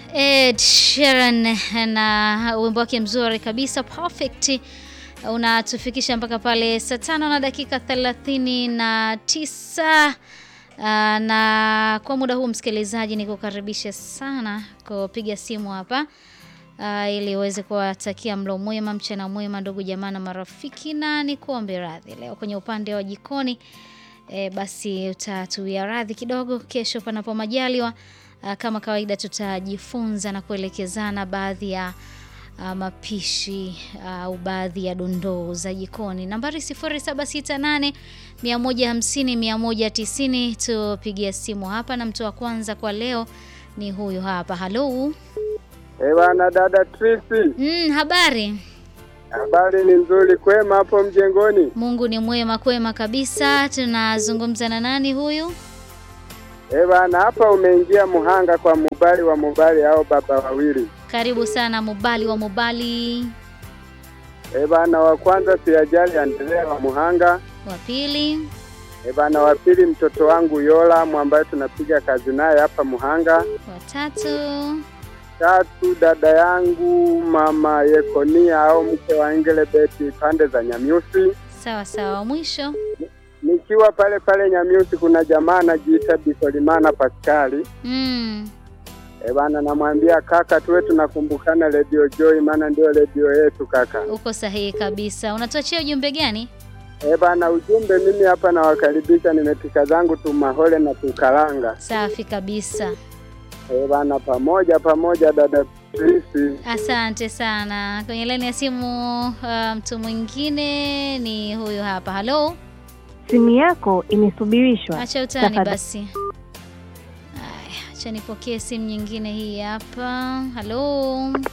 Ed Sheeran na wimbo wake mzuri kabisa perfect unatufikisha mpaka pale saa tano na dakika thelathini na tisa. Uh, na kwa muda huu msikilizaji, nikukaribisha sana kupiga simu hapa uh, ili uweze kuwatakia mlo mwema, mchana mwema, ndugu jamaa na marafiki, na nikuombe radhi leo kwenye upande wa jikoni e, basi utatuia radhi kidogo. Kesho panapo majaliwa, uh, kama kawaida, tutajifunza na kuelekezana baadhi ya uh, mapishi au uh, baadhi ya dondoo za jikoni. Nambari 0768 150 190, tupigia simu hapa, na mtu wa kwanza kwa leo ni huyu hapa. Halo. Eh, bwana dada Trisi. Mm, habari? Habari ni nzuri, kwema hapo mjengoni? Mungu ni mwema, kwema kabisa. Tunazungumza na nani huyu? Eh, bwana hapa umeingia Muhanga kwa Mubali wa Mubali au baba wawili. Karibu sana Mubali wa Mubali. Eh, bwana wa kwanza siajali Andrea wa Muhanga. Wa pili Eh, bwana wa pili mtoto wangu Yola ambaye tunapiga kazi naye hapa Muhanga. wa tatu Tatu dada yangu mama Yekonia au mke wa Engelebeti pande za Nyamiusi. sawa sawa. Wa mwisho Nikiwa pale pale Nyamiusi kuna jamaa anajiita Bikolimana Paskali. mm. Eh, bana namwambia kaka, tuwe tunakumbukana Radio Joy, maana ndio redio yetu kaka. Uko sahihi kabisa. Unatuachia ujumbe gani? Eh, bana ujumbe, mimi hapa nawakaribisha, nimepika zangu tumahole na tukalanga. Safi kabisa, Eh, bana pamoja pamoja, dada Prisi. asante sana. Kwenye laini ya simu uh, mtu mwingine ni huyu hapa. Halo, Simu yako imesubirishwa. acha utani Tafadhali. basi. Aya, acha nipokee simu nyingine hii hapa. Halo,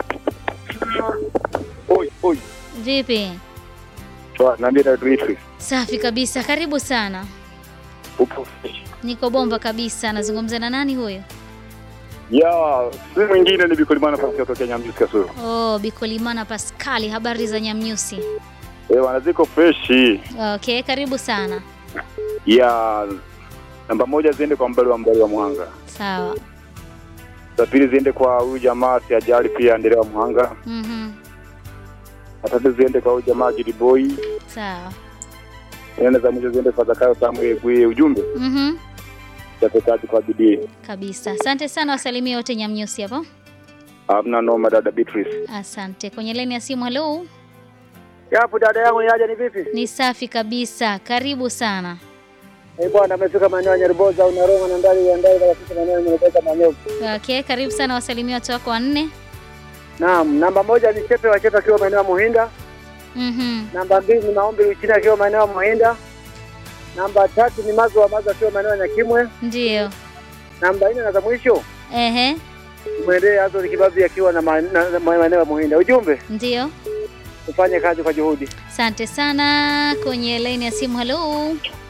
Oi, oi. vipi? Toa, naambia dada Trisi. Safi kabisa, karibu sana. Upo. Niko bomba kabisa. Nazungumza na nani huyo? Ya, si mwingine ni Bikolimana Pasi kutoka Nyamjusi Kasuru. Oh, Bikolimana Paskali, habari za Nyamnyusi? Eh, wana ziko freshi. Okay, karibu sana. Ya namba moja ziende kwa mbali wa mbali wa Muhanga. Sawa. Za pili ziende kwa huyu jamaa si ajali pia endelea wa Muhanga. Mhm. Na tatu ziende kwa huyu jamaa Jidi Boy. Sawa. Nene za mwisho ziende kwa Zakayo Samuel Gwe ujumbe. Mhm. Chape kazi kwa bidii. Kabisa. Asante sana, wasalimie wote Nyamnyusi hapo. Hamna noma dada Beatrice. Asante. Kwenye laini ya simu, halo. Yapo dada yangu yaje, ni vipi? Ni safi kabisa. Karibu sana. Eh, bwana amefika maeneo ya Nyarboza au Naroma na ndani ya ndani katika maeneo ya Nyarboza maeneo. Okay, karibu sana, wasalimie watu wako wanne. Naam, namba moja ni Chepe wa Chepe akiwa maeneo ya Muhinda. Mhm. Namba mbili ni Maombi Uchina akiwa maeneo ya Muhinda. Namba tatu ni Mazo wa Mazo akiwa maeneo ya Nyakimwe. Ndio. Namba nne na za mwisho Ehe. mwendee Azori Kibabi akiwa na ma- na- na maeneo ya Muhinda. Ujumbe Ndio. ufanye kazi kwa juhudi. Asante sana. Kwenye laini ya simu, halo.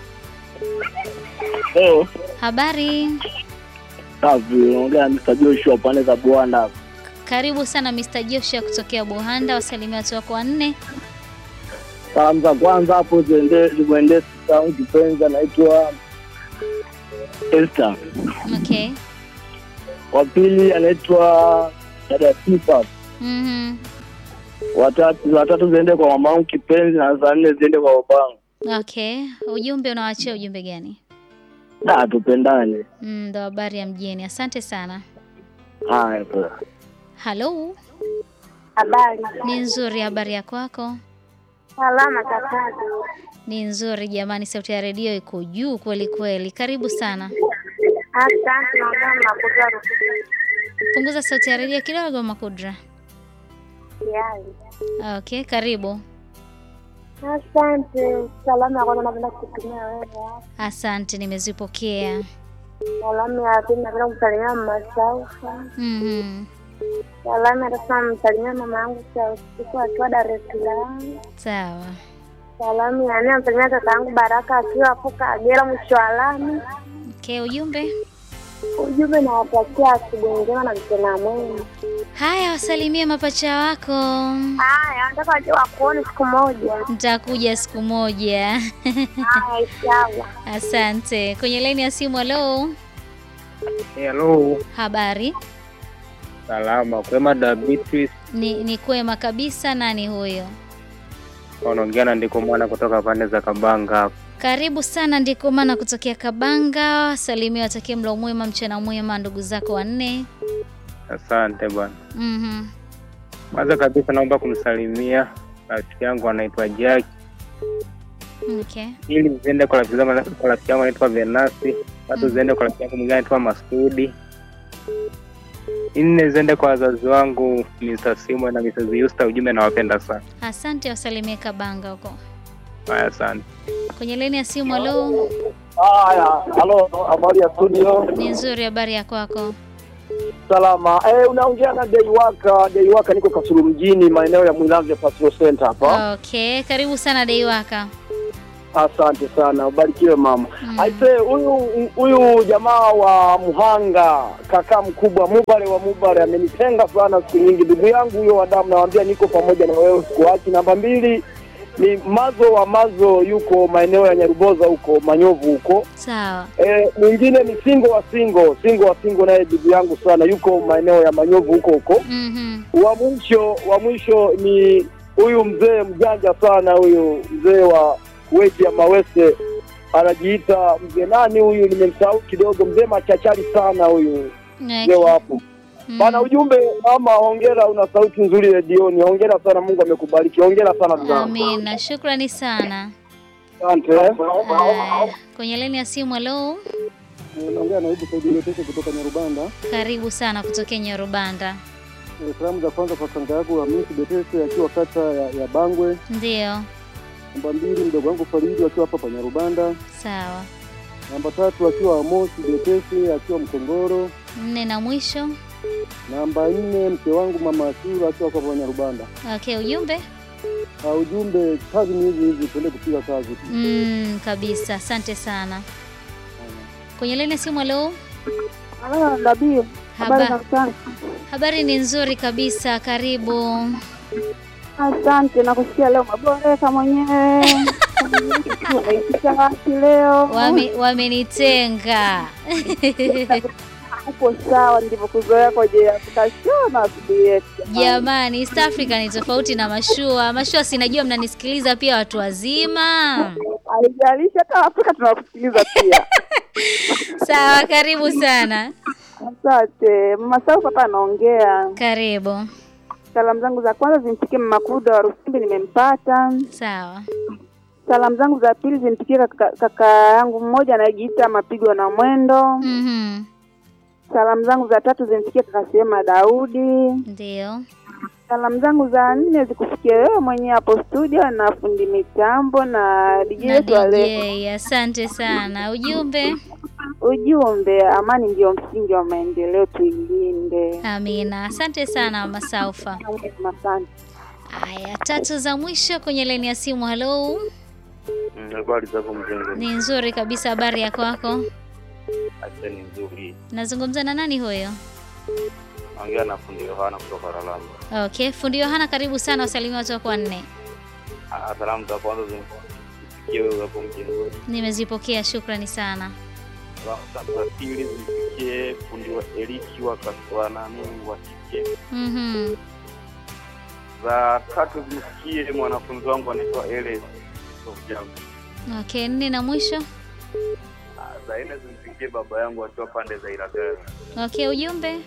Leo Habari. safi, unaongea na Mr. Joshua pande za Bwanda hapa. Karibu sana Mr. Joshua kutokea Buhanda, wasalimie watu wako wanne. Salamu za kwanza hapo ziende zimwendee sista yangu kipenzi anaitwa Esther. Okay. Wa pili anaitwa dada Sifa. Mhm. Watatu watatu ziende kwa mama yangu kipenzi na za nne ziende kwa babangu. Okay. Ujumbe unawachia ujumbe gani? Da, tupendane. Mm, ndo habari ya mjini. Asante sana. Haya poa. Halo. Habari. Ni nzuri, habari ya kwako? Salama kaka. Ni nzuri jamani, sauti ya redio iko juu kweli kweli. Karibu sana. Asante naongea na Kudra Rufiji. Punguza sauti ya redio kidogo, Makudra. Yai. Okay, karibu. Asante. Salamu ya kwanza napenda kutumia wewe. Asante, nimezipokea. Salamu ya pili napenda kumsalimia mama Saufa. Mhm. Salamu ya tatu namsalimia mama yangu Sausiku akiwa Dar es Salaam. Sawa. Salamu ya nne namsalimia kaka yangu Baraka akiwa hapo Kagera mwisho wa lami. Okay, ujumbe. Ujumbe nawatakia asubuhi njema na mchana mwema. Haya, wasalimie mapacha wako. Haya, nataka waje wakuone siku moja. Nitakuja siku moja. Haya, inshallah. Asante. Kwenye laini ya simu, halo. Hello. Habari? Salama kwema da Beatrice, Ni, ni kwema kabisa. Nani huyo? wanaongea na ndiko mwana kutoka pande za Kabanga hapa. Karibu sana ndiko maana kutokea Kabanga. Salimia watakie mlo mwema, mchana mwema ndugu zako wanne. Asante bwana. Mhm. Kwanza kabisa naomba kumsalimia rafiki yangu anaitwa Jack, Okay. ili ziende kwa rafiki zangu kwa rafiki yangu anaitwa Venasi, tatu ziende kwa rafiki yangu mwingine anaitwa Masudi, nne ziende kwa wazazi wangu Mr. Simon na Mrs. Yusta. Ujumbe nawapenda sana. Asante, wasalimie Kabanga huko. Haya, asante. Kwenye laini ya simu, halo. Haya, halo, habari ya studio? Ni nzuri, habari ya kwako? Salama. Eh, unaongea na Deiwaka. Deiwaka, niko Kasulu mjini, maeneo ya Mwilanze Patrol Center hapa. Okay, karibu sana Deiwaka. Asante sana, ubarikiwe mama. Mm. Aise, huyu huyu jamaa wa Muhanga, kaka mkubwa Mubare wa Mubare amenitenga sana siku nyingi. Ndugu yangu huyo wa damu, nawambia niko pamoja na wewe sikuachi. Namba mbili ni Mazo wa Mazo, yuko maeneo ya Nyaruboza huko Manyovu huko. Sawa. E, mwingine ni Singo wa Singo, Singo wa Singo naye ndugu yangu sana, yuko maeneo ya Manyovu huko huko. Mhm. Wa mwisho wa mwisho ni huyu mzee mjanja sana, huyu mzee wa weti ya Mawese anajiita mzee nani huyu, nimemsahau kidogo, mzee machachari sana huyu mzee wa hapo Mm. bana. Ujumbe mama, hongera, una sauti nzuri redioni, hongera sana, Mungu amekubariki, hongera sana ndugu yangu. Amina, shukrani sana. Asante. Haya, kwenye laini ya simu, halo. Naongea na Ibu Saidi Letete kutoka Nyarubanda. Karibu sana kutokea Nyarubanda. Eh, Salamu za kwanza kwa kanga yangu Hamisi Betete akiwa kata ya, ya Bangwe. Ndio, Namba mbili mdogo wangu Faridi akiwa hapa pa Nyarubanda. sawa. Namba tatu akiwa Amosi Betete akiwa Mkongoro. Nne na mwisho. Namba nne mke wangu mama Asura akiwa hapa pa Nyarubanda. Okay, ujumbe Uh, ujumbe kazi ni hizi hizi, tuende kupiga kazi tu. mm, kabisa. Asante sana. Kwenye laini ya simu, halo. Halo, Dabii. Habari za Haba, mchana. habari ni nzuri kabisa. Karibu. Asante, nakusikia leo maboreka mwenyewe. Umeitisha wapi leo? Wame, wamenitenga Uko sawa, ndivyokuzoea kwa ajili ya kutashona asubuhi yetu. jamani. East Africa ni tofauti na mashua. Mashua sinajua mnanisikiliza pia watu wazima. Haijalishi hata Afrika tunakusikiliza pia. Sawa, karibu sana. Asante. Mama Sau hapa anaongea. Karibu. Salamu zangu za kwanza zimfikie mama Kuda wa Rusimbi, nimempata. Sawa. Salamu zangu za pili zimfikie kaka, kaka yangu mmoja anayejiita Mapigo na Mwendo. Mhm. Salamu zangu za tatu zimfikie kaka Sema Daudi. Ndio. Salamu zangu za nne zikufikie wewe mwenyewe hapo studio na fundi mitambo na DJ Na wetu wa leo. DJ, asante sana. Ujumbe. Ujumbe, amani ndio msingi wa maendeleo, tuilinde. Amina. Asante sana Mama Saufa. Asante. Aya, tatu za mwisho kwenye laini ya simu. Halo, Habari zako mjengo? ni nzuri kabisa. Habari ya kwako? Acha ni nzuri. Nazungumza na nani huyo? Naongea na fundi Yohana kutoka Ralamba. Okay, fundi Yohana, karibu sana. Wasalimia watu wako wanne. Ah, Salamu za kwanza zimfikie wewe hapo mjengoni. Nimezipokea, shukrani sana. Salamu za pili zimfikie fundi wa Eliki wa Kaswa nani wa kike. Mhm. Za tatu zimfikie mwanafunzi wangu anaitwa Eles. Sofiamu. Okay, nne na mwisho. Ah, Za nne zimfikie baba yangu akiwa pande za Iragari. Okay, ujumbe.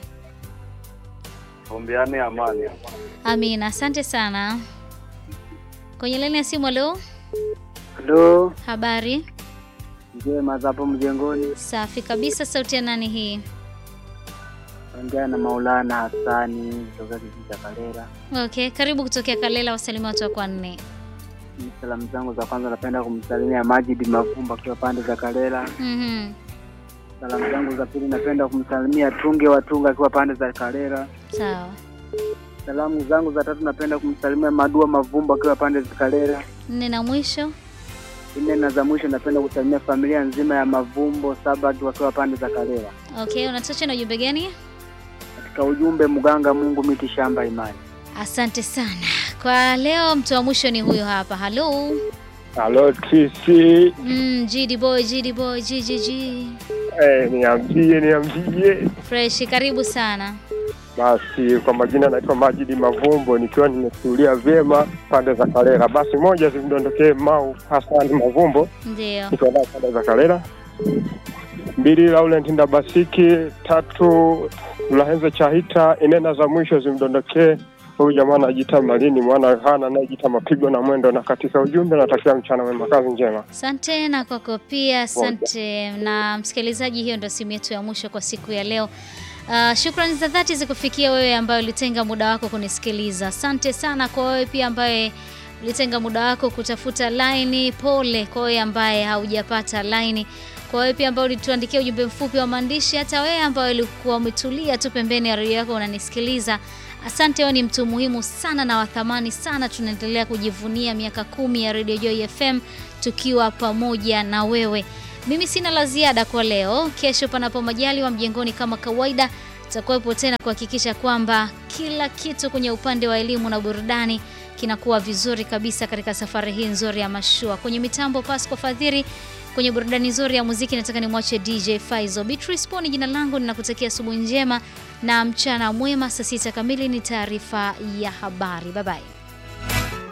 Ombeane amani. Amina, asante sana. Kwenye laini ya simu. Halo, Halo, habari? njema za hapo mjengoni. Safi kabisa. Sauti ya nani hii? Ongea na Maulana Hassani kutoka kijiji cha Kalera. Okay, karibu kutokea Kalela. Wasalimia watu wako wanne. Ni Salamu zangu za kwanza napenda kumsalimia Majid Mavumba akiwa pande za Kalera. Mhm. Salamu zangu za pili napenda kumsalimia Tunge wa Tunga akiwa pande za Kalera. Sawa. Salamu zangu za tatu napenda kumsalimia Madua Mavumba akiwa pande za Kalera. Nne na mwisho. Nne na za mwisho napenda kusalimia familia nzima ya Mavumbo Sabat wakiwa pande za Kalera. Okay, unatocha na ujumbe gani? Katika ujumbe mganga Mungu miti shamba imani. Asante sana. Kwa leo mtu wa mwisho ni huyo hapa. Halo. Halo TC, Mm, GD boy, GD boy, GGG. eh, niambie niambie. Fresh, karibu sana. Basi kwa majina naitwa Majidi Mavumbo, nikiwa nimetulia vyema pande za Kalera. Basi moja zimdondokee Mau Hasani Mavumbo, Ndio. nikiwa naye pande za Kalera. Mbili Laurent Ndabasiki, tatu Lahenze Chahita, inena za mwisho zimdondokee huyu jamaa anajiita Malini mwana hana anayejiita mapigo na mwendo. Na katika ujumbe natakia mchana mwema, kazi njema. Asante na kwako pia, asante na msikilizaji. Hiyo ndio simu yetu ya mwisho kwa siku ya leo. Uh, shukrani za dhati zikufikia wewe ambaye ulitenga muda wako kunisikiliza. Asante sana kwa wewe pia ambaye ulitenga muda wako kutafuta laini. Pole kwa wewe ambaye haujapata laini. Kwa wewe pia ambaye ulituandikia ujumbe mfupi wa maandishi, hata wewe ambaye ulikuwa umetulia tu pembeni ya redio yako unanisikiliza. Asante, wewe ni mtu muhimu sana na wa thamani sana. Tunaendelea kujivunia miaka kumi ya Radio Joy FM tukiwa pamoja na wewe. Mimi sina la ziada kwa leo. Kesho panapo majaliwa, mjengoni kama kawaida, tutakuwepo tena kuhakikisha kwamba kila kitu kwenye upande wa elimu na burudani kinakuwa vizuri kabisa katika safari hii nzuri ya mashua. Kwenye mitambo Pasco Fadhiri, kwenye burudani nzuri ya muziki nataka nimwache DJ Faizo. Beatrice Poni jina langu, ninakutakia asubuhi njema na mchana mwema. Saa sita kamili ni taarifa ya habari. Bye bye.